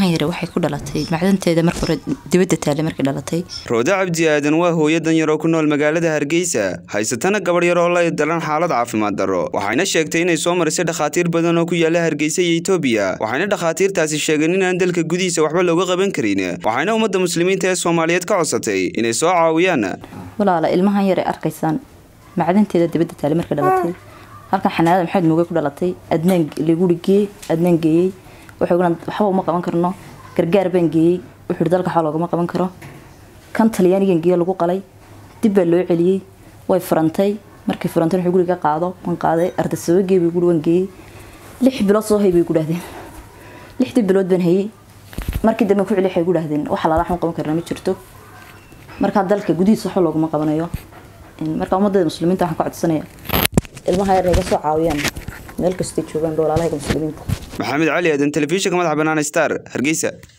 ilmahan yare waxay ku dhalatay macdanteeda marka hore dibadda taale markay dhalatay roode cabdi aadan waa hooyo danyar oo ku nool magaalada hargeysa haysatana gabadh yar oo la dalan xaalad caafimaad darro waxayna sheegtay inay soo marisay dhakhaatiir badan oo ku yaala hargeysa iyo etoobiya waxayna dhakhaatiirtaasi sheegeen inaan dalka gudihiisa waxba looga qaban karin waxayna ummadda muslimiinta ee soomaaliyeed ka codsatay inay soo caawiyaan walaala ilmahan yare arkaysaan macdanteeda dibadda taale markay dhalatay halkan xanaanada maxamed muugey ku dhalatay adnaan liguri geey adnaan geeyey wuxuu waxba uma qaban karno gargaar baan geeyey wuxuu dalka waxba loogama qaban karo kan talyaanigan geeyo lagu qalay dib baa loo celiyey way furantay markay furantay wuxuu guriga qaado waan qaaday ardasaba geey bay guri waan geeyey lix bilood soo hay bay ku dhahdeen lixdii bilood baan hayey markii dambe ku celi waxay ku dhahdeen wax alaala waxma qaban karna ma jirto markaa dalka gudihiisa waxba loogama qabanayo marka ummadada muslimiinta waxaan ka codsanaya ilmaha yar naga soo caawiyaan meel kastay joogaan walaalahaga muslimiinta maxamed cali aadan telefishinka madaxa bannaan star hargeysa